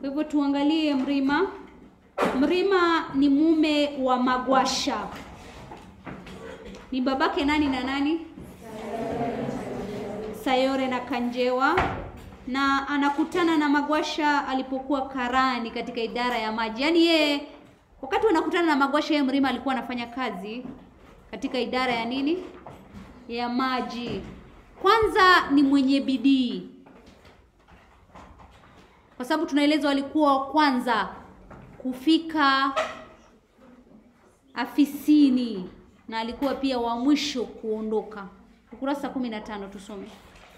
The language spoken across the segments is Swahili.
Kwa hivyo tuangalie Mrima. Mrima ni mume wa Magwasha. Ni babake nani na nani? Sayore na Kanjewa na anakutana na Magwasha alipokuwa karani katika idara ya maji. Yaani yeye wakati wanakutana na Magwasha, yeye Mrima alikuwa anafanya kazi katika idara ya nini? Ya maji. Kwanza ni mwenye bidii, kwa sababu tunaelezwa alikuwa wa kwanza kufika afisini na alikuwa pia wa mwisho kuondoka. Ukurasa kumi na tano tusome.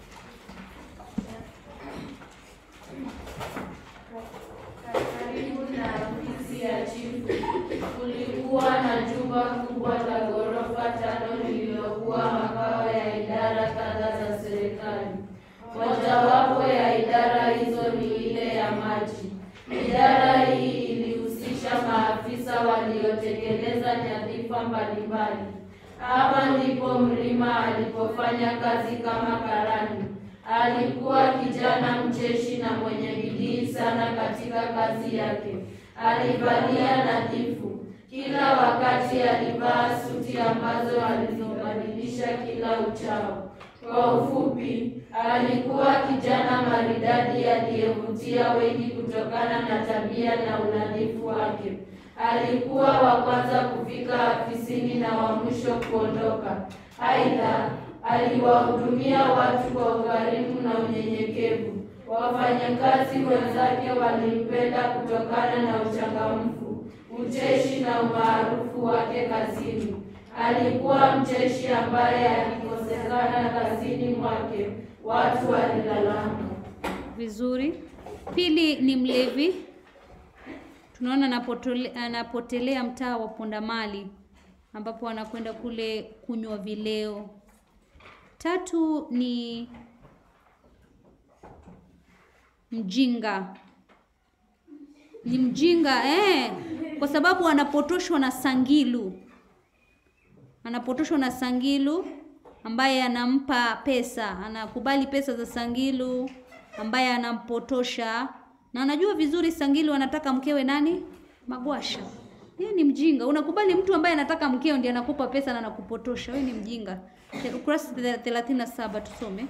Karibu na ofisi ya chifu kulikuwa na jumba kubwa la ghorofa tano lililokuwa makao ya idara kadhaa za serikali. Mojawapo ya idara hizo ni ile ya maji. Idara hii ilihusisha maafisa waliotekeleza nyadhifa mbalimbali. Hapa ndipo Mrima alipofanya kazi kama karani. Alikuwa kijana mcheshi na mwenye bidii sana katika kazi yake. Alivalia nadhifu. Kila wakati alivaa suti ambazo alizobadilisha kila uchao. Kwa ufupi, alikuwa kijana maridadi aliyevutia wengi kutokana na tabia na unadhifu wake. Alikuwa wa kwanza kufika afisini na wa mwisho kuondoka. Aidha, aliwahudumia watu kwa ukarimu na unyenyekevu. Wafanyakazi wenzake walimpenda kutokana na uchangamfu, ucheshi na umaarufu wake kazini. Alikuwa mcheshi ambaye akikosekana kazini mwake watu walilalama. Vizuri. Pili ni mlevi. Tunaona anapotole, anapotelea mtaa wa Pondamali ambapo anakwenda kule kunywa vileo. Tatu ni mjinga. Ni mjinga eh, kwa sababu anapotoshwa na Sangilu. Anapotoshwa na Sangilu ambaye anampa pesa, anakubali pesa za Sangilu ambaye anampotosha na anajua vizuri Sangilu anataka mkewe nani? Magwasha. Yeye ni mjinga. Unakubali mtu ambaye anataka mkeo ndiye anakupa pesa na anakupotosha. Wewe ni mjinga. Ukurasa 37 tusome.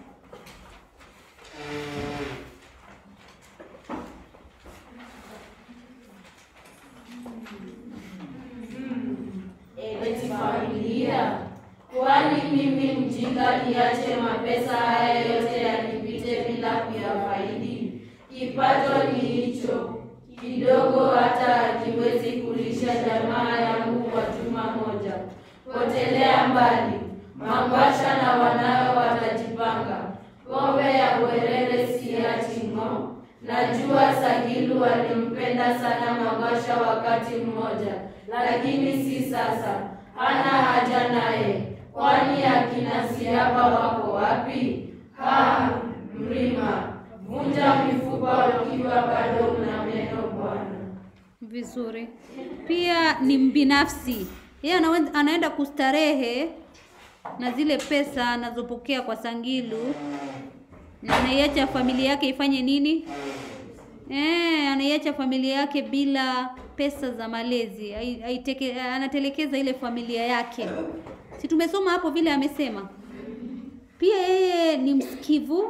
Eti familia, kwani mimi mjinga niache mapesa haya yote yanipite bila kuyafaidi? Kipato ni hicho kidogo, hata hakiwezi kulisha jamaa yangu kwa juma moja. Potelea mbali, Mangwasha na wanawe watajipanga. Pombe ya bwerere siachi ng'o. Najua Sagilu alimpenda sana Mangwasha wakati mmoja, lakini si sasa. Hana haja naye, kwani akina Siaba wako wapi? Ha, Mrima, vunja mifupa ukiwa bado una meno bwana. Vizuri. Pia ni mbinafsi. Yeye anawe- anaenda kustarehe na zile pesa anazopokea kwa Sangilu na anaiacha familia yake ifanye nini? Eh, anaiacha familia yake bila pesa za malezi. Ai- aiteke- Anatelekeza ile familia yake. Si tumesoma hapo vile amesema. Pia yeye ni msikivu.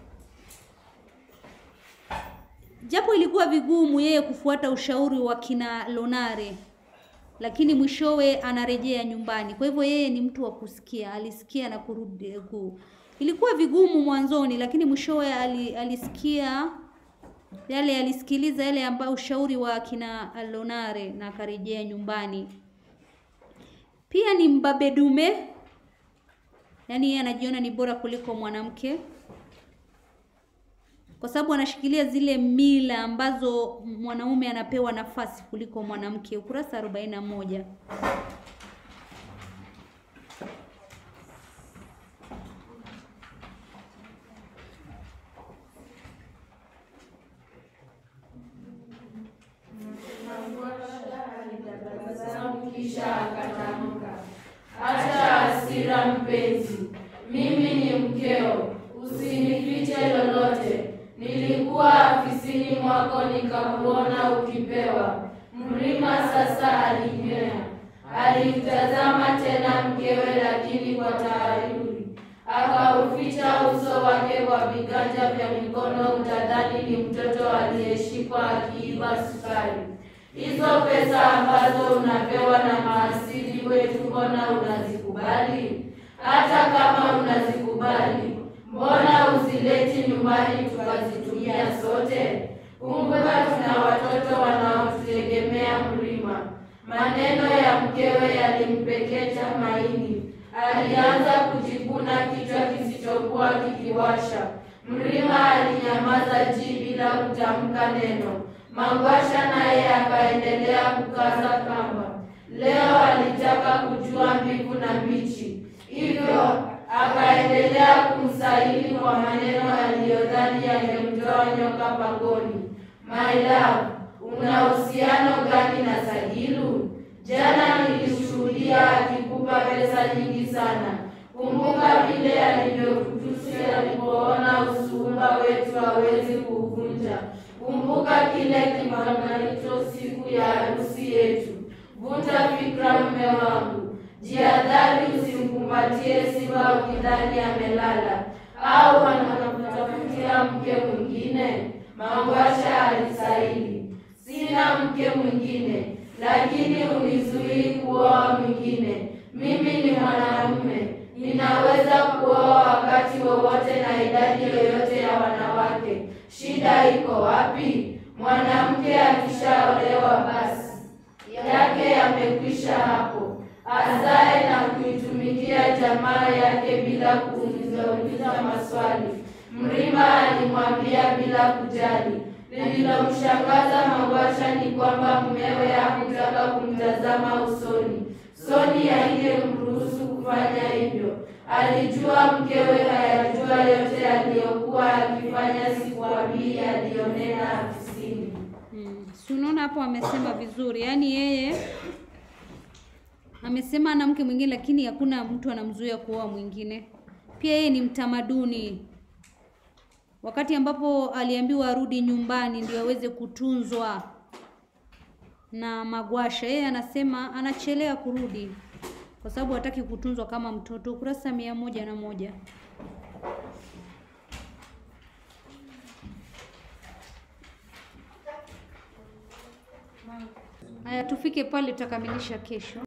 Japo ilikuwa vigumu yeye kufuata ushauri wa kina Lonare, lakini mwishowe anarejea nyumbani. Kwa hivyo yeye ni mtu wa kusikia, alisikia na kurudi ku. Ilikuwa vigumu mwanzoni, lakini mwishowe ali, alisikia yale, alisikiliza yale ambayo ushauri wa kina Lonare na akarejea nyumbani. Pia ni mbabe dume, yaani yeye anajiona ni bora kuliko mwanamke kwa sababu anashikilia zile mila ambazo mwanaume anapewa nafasi kuliko mwanamke. Ukurasa 41. Tabasamu kisha akatamka, acha hasira mpenzi, mimi ni mkeo, usinifiche lolote. Nilikuwa afisini akilini mwako nikakuona ukipewa. Mrima sasa alinywea, alimtazama tena mkewe, lakini kwa taharuri akauficha uso wake kwa viganja vya mikono, utadhani ni mtoto aliyeshikwa akiiba sukari. Hizo pesa ambazo unapewa na maasili wetu, mbona unazikubali? Hata kama unazikubali, mbona uzileti nyumbani tukazitumia sote? Kumbuka tuna watoto wanaotutegemea Mrima. Maneno ya mkewe yalimpekecha maini. Alianza kujikuna kichwa kisichokuwa kikiwasha. Mrima alinyamaza ji bila kutamka neno. Mangwasha naye akaendelea kukaza kamba. Leo alitaka kujua mbivu na mbichi, hivyo akaendelea kumsahili kwa maneno aliyodhani yangemtoa nyoka pangoni. My love, una uhusiano gani na Sagilu? Jana nilishuhudia akikupa pesa nyingi sana. Kumbuka vile alivyokutusi alipoona usuhuba wetu hawezi kuuvunja. Kumbuka kile kimangalito siku ya harusi yetu. Vuta fikra, mme wangu, jihadhari, usimkumbatie simba ukidhani amelala au anakutafutia mke mwingine. Mangwasha alisaili, sina mke mwingine, lakini unizuii kuoa mwingine. Mimi ni mwanamume, ninaweza kuoa wakati wowote na idadi yoyote ya wanawake. Shida iko wapi? Mwanamke akishaolewa basi yake yamekwisha hapo, azae na kuitumikia jamaa yake bila kuulizauliza maswali. Mrima alimwambia bila kujali. Lililomshangaza Mangwasha ni kwamba mumewe hakutaka kumtazama usoni. Soni haingemruhusu kufanya hivyo. Alijua mkewe hayajua yote aliyokuwa akifanya siku Abii aliyonena afisini. Mm. Si unaona hapo amesema vizuri, yaani yeye amesema ana mke mwingine, lakini hakuna mtu anamzuia kuoa mwingine. Pia yeye ni mtamaduni. Wakati ambapo aliambiwa arudi nyumbani ndio aweze kutunzwa na Magwasha, yeye anasema anachelea kurudi kwa sababu hataki kutunzwa kama mtoto. Ukurasa mia moja na moja. Haya, tufike pale, tutakamilisha kesho.